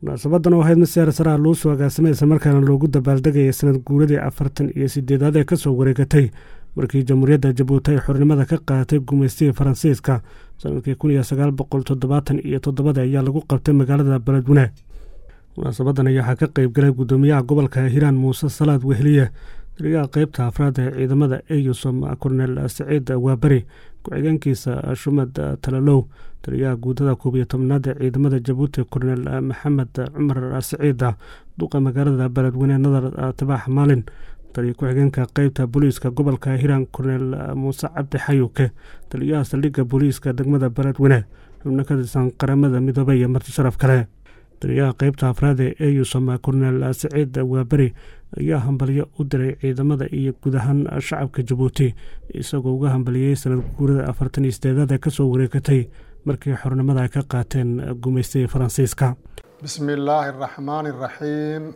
munaasabadan oo ahayd mid siyaar saraha loo soo agaasimay isla markaana loogu dabaaldegaya sanad guuradii afartan iyo sideedaad ee kasoo wareegatay markii jamhuuriyadda jabuuti ay xornimada ka qaadatay gumaystigii faransiiska sanadkii kun iyo sagaal boqol toddobaatan iyo toddobada ayaa lagu qabtay magaalada beledweyne munaasabadan ayaa waxaa ka qeyb galay guddoomiyaha gobolka hiiraan muuse salaad wehliye taliyaha qeybta afraad ee ciidamada eyusom kornel saciid waaberi ku-xigeenkiisa shumad talalow taliyaha guudada koob iyo tobnaad ee ciidamada jabuuti kornel maxamed cumar saciida duqa magaalada beledweyne nadar tibaax maalin taliya ku-xigeenka qeybta booliiska gobolka hiiraan kornel muuse cabdi xayuke taliyaha saldhigga booliiska degmada beledweyne xubno ka tirsan qaramada midoobey iyo marti sharaf kale taliyaha qeybta afraad ee eyusom kornel saciid waaberi ayaa hambalyo u diray ciidamada iyo guud ahaan shacabka jabuuti isagoo uga hambaliyey sanad guurada afartan iyo sideedaad ee kasoo wareegatay markii xornimada ay ka qaateen gumaystigii faransiiska bismi illaahi araxmaani araxiim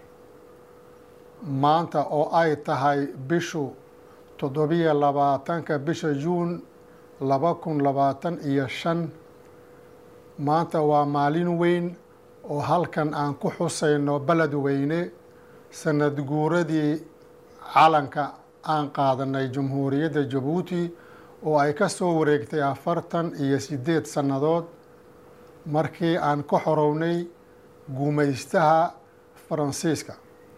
maanta oo ay tahay bishu toddobiyo labaatanka bisha juun laba kun labaatan iyo shan maanta waa maalin weyn oo halkan aan ku xusayno beledweyne sanad guuradii calanka aan qaadanay jamhuuriyadda jabuuti oo ay ka soo wareegtay afartan iyo siddeed sannadood markii aan ka xorownay gumaystaha faransiiska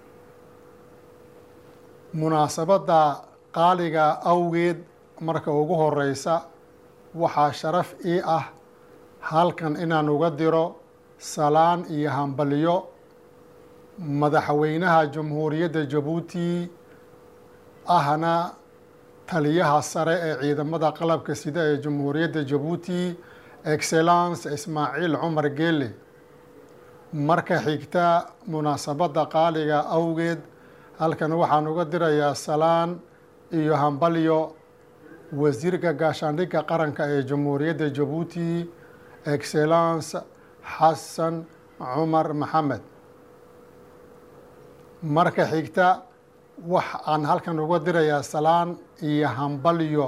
munaasabadda qaaliga awgeed marka ugu horeysa waxaa sharaf ii ah halkan inaan uga diro salaan iyo hambalyo madaxweynaha jamhuuriyadda jabuuti ahna taliyaha sare ee ciidamada qalabka sida ee jamhuuriyadda jabuuti excellence ismaaciil cumar geele marka xigta munaasabadda qaaliga awgeed halkan waxaan uga dirayaa salaan iyo hambalyo wasiirka gaashaandhigga qaranka ee jamhuuriyadda jabuuti excellence xasan cumar maxamed marka xigta wax aan halkan uga dirayaa salaan iyo hambalyo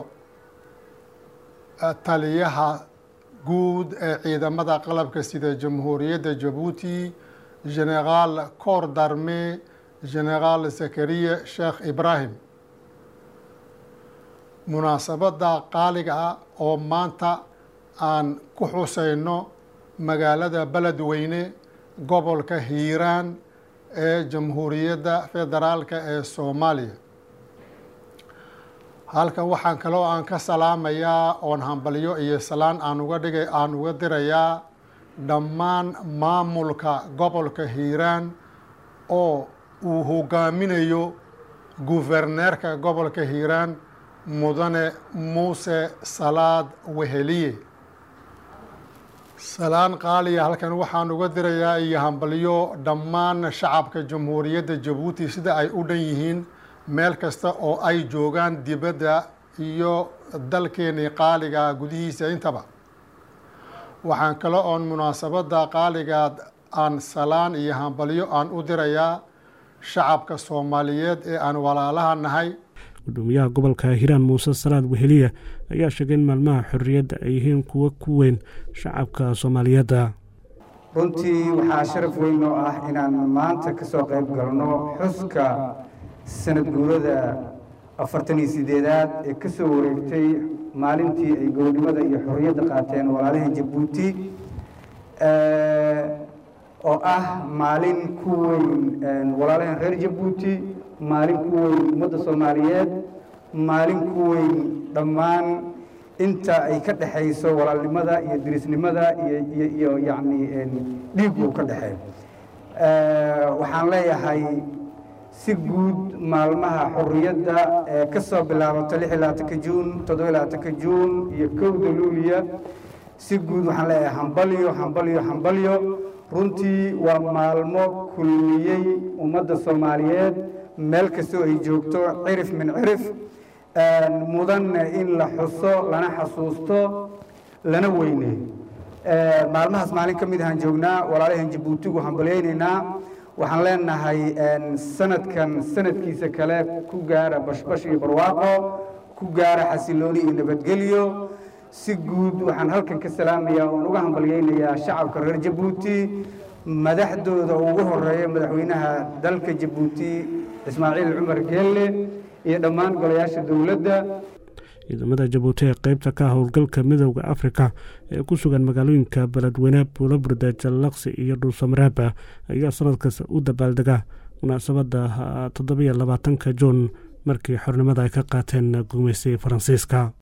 taliyaha guud ee ciidamada qalabka sida jamhuuriyadda jabuuti generaal cor darme generaal zakariya sheekh ibraahim munaasabadda qaaliga ah oo maanta aan ku xusayno magaalada beledweyne gobolka hiiraan ee jamhuuriyadda federaalka ee soomaaliya halkan waxaan kaloo aan ka salaamayaa oon hambalyo iyo salaan aan uga dhigay aan uga dirayaa dhammaan maamulka gobolka hiiraan oo uu hogaaminayo guverneerka gobolka hiiraan mudane muuse salaad weheliye salaan qaaliya halkan waxaan uga dirayaa iyo hambalyo dhammaan shacabka jamhuuriyadda jabuuti sida ay u dhan yihiin meel kasta oo ay joogaan dibadda iyo dalkeenii qaaliga gudihiisa intaba waxaan kale oon munaasabadda qaaligaad aan salaan iyo hambalyo aan u dirayaa shacabka soomaaliyeed ee aan walaalaha nahay gudoomiyaha gobolka hiiraan muuse salaad weheliya ayaa sheegay in maalmaha xorriyadda ay yihiin kuwo ku weyn shacabka soomaaliyeedda runtii waxaa sharaf weyn oo ah inaan maanta ka soo qayb galno xuska sanad guurada afartan iyo sideedaad ee ka soo wareegtay maalintii ay gobonimada iyo xorriyadda qaateen walaalahan jabuuti oo ah maalin ku weyn walaalahan reer jabuuti maalin ku weyn ummadda soomaaliyeed maalin ku weyn dhammaan inta ay ka dhexayso walaalnimada iyo dirisnimada iyo iyo yacni dhiigu ka dhexeeyo waxaan leeyahay si guud maalmaha xorriyadda ee ka soo bilaabata lix iyo labaatanka juun toddoba iyo labaatanka juun iyo kowda luuliya si guud waxaan leeyahay hambalyo hambalyo hambalyo runtii waa maalmo kulmiyey ummadda soomaaliyeed meel kastoo ay joogto cirif min cirif mudanna in la xuso lana xasuusto lana weyneeyo maalmahaas maalin ka mid ahaan joognaa walaalahan jabuutigu hambalyaynaynaa waxaan leenahay sanadkan sanadkiisa kale ku gaara bashbash iyo barwaaqo ku gaara xasilooni iyo nabadgelyo si guud waxaan halkan ka salaamayaa oon uga hambalyaynayaa shacabka reer jabuuti madaxdooda ugu horeeya madaxweynaha dalka jabuuti ismaaciil cumar geelle iyo dhammaan golayaasha dowladda ciidamada jabuuti ee qeybta ka howlgalka midooda afrika ee ku sugan magaalooyinka beledweyne buulaburda jallaqsi iyo dhuusamareeba ayaa sanadkasta u dabaaldega munaasabadda toddobiyo labaatanka juun markii xornimada ay ka qaateen gumaysigii faransiiska